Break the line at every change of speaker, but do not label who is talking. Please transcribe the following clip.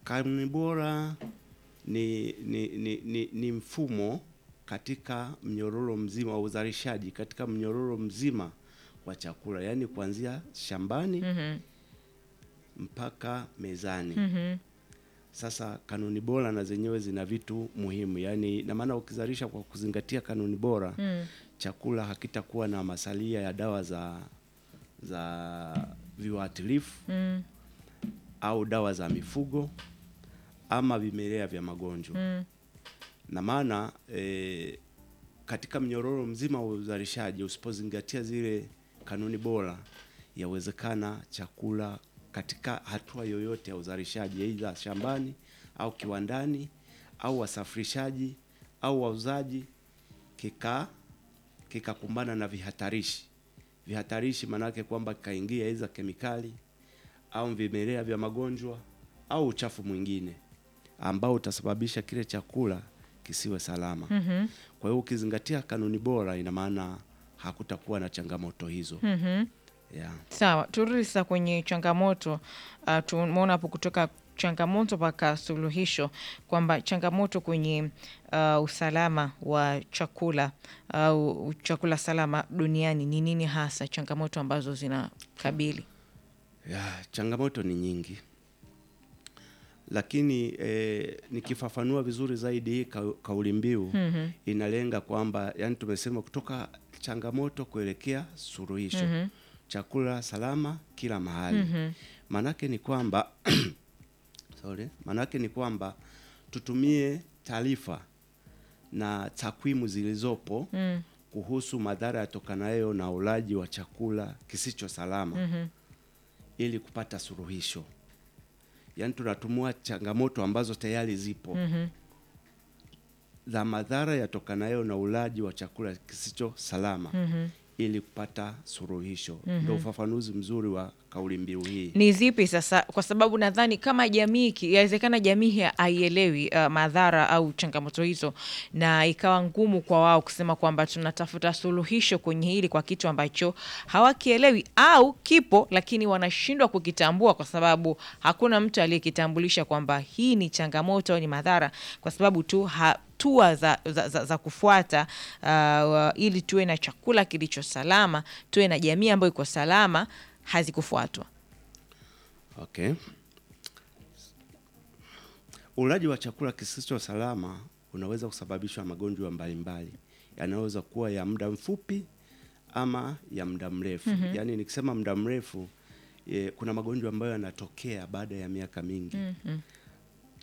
Kanuni bora ni, ni, ni, ni, ni mfumo katika mnyororo mzima wa uzalishaji katika mnyororo mzima wa chakula, yaani kuanzia shambani
Mhm.
mpaka mezani.
Mhm.
Sasa kanuni bora na zenyewe zina vitu muhimu, yaani na maana ukizalisha kwa kuzingatia kanuni bora
Mm.
chakula hakitakuwa na masalia ya dawa za za viuatilifu
Mm.
au dawa za mifugo ama vimelea vya magonjwa
Mm.
na maana e, katika mnyororo mzima wa uzalishaji usipozingatia zile kanuni bora, yawezekana chakula katika hatua yoyote ya uzalishaji, aidha shambani au kiwandani au wasafirishaji au wauzaji, kika kikakumbana na vihatarishi. Vihatarishi maanake kwamba kikaingia aidha kemikali au vimelea vya magonjwa au uchafu mwingine ambao utasababisha kile chakula kisiwe salama.
Mhm.
Kwa hiyo ukizingatia kanuni bora, ina maana hakutakuwa na changamoto hizo.
Mhm.
Yeah.
Sawa, turudi sasa kwenye changamoto. Uh, tumeona hapo kutoka changamoto mpaka suluhisho kwamba changamoto kwenye uh, usalama wa chakula au chakula salama duniani ni nini hasa, changamoto ambazo zinakabili?
Ya, changamoto ni nyingi, lakini eh, nikifafanua vizuri zaidi hii ka, kauli mbiu
Mhm.
inalenga kwamba yani, tumesema kutoka changamoto kuelekea suluhisho,
Mhm.
chakula salama kila mahali.
Mhm.
Maanake ni kwamba sorry, maanake ni kwamba tutumie taarifa na takwimu zilizopo
Mm.
kuhusu madhara yatokanayo na ulaji wa chakula kisicho salama
Mhm.
ili kupata suluhisho. Yaani tunatumua changamoto ambazo tayari zipo
Mhm.
za madhara yatokanayo na ulaji wa chakula kisicho salama
Mhm.
ili kupata suluhisho. Ndio ufafanuzi mzuri wa kauli mbiu hii.
Ni zipi sasa? Kwa sababu nadhani kama jamii, ki- yawezekana jamii ha- haielewi uh, madhara au changamoto hizo, na ikawa ngumu kwa wao kusema kwamba tunatafuta suluhisho kwenye hili kwa kitu ambacho hawakielewi au kipo, lakini wanashindwa kukitambua kwa sababu hakuna mtu aliyekitambulisha kwamba hii ni changamoto au ni madhara, kwa sababu tu hatua za, za, za, za kufuata uh, ili tuwe na chakula kilicho salama, tuwe na jamii ambayo iko salama hazikufuatwa.
Okay. Ulaji wa chakula kisicho salama unaweza kusababishwa magonjwa mbalimbali yanaweza kuwa ya muda mfupi ama ya muda mrefu. Yaani nikisema muda mrefu e, kuna magonjwa ambayo yanatokea baada ya miaka mingi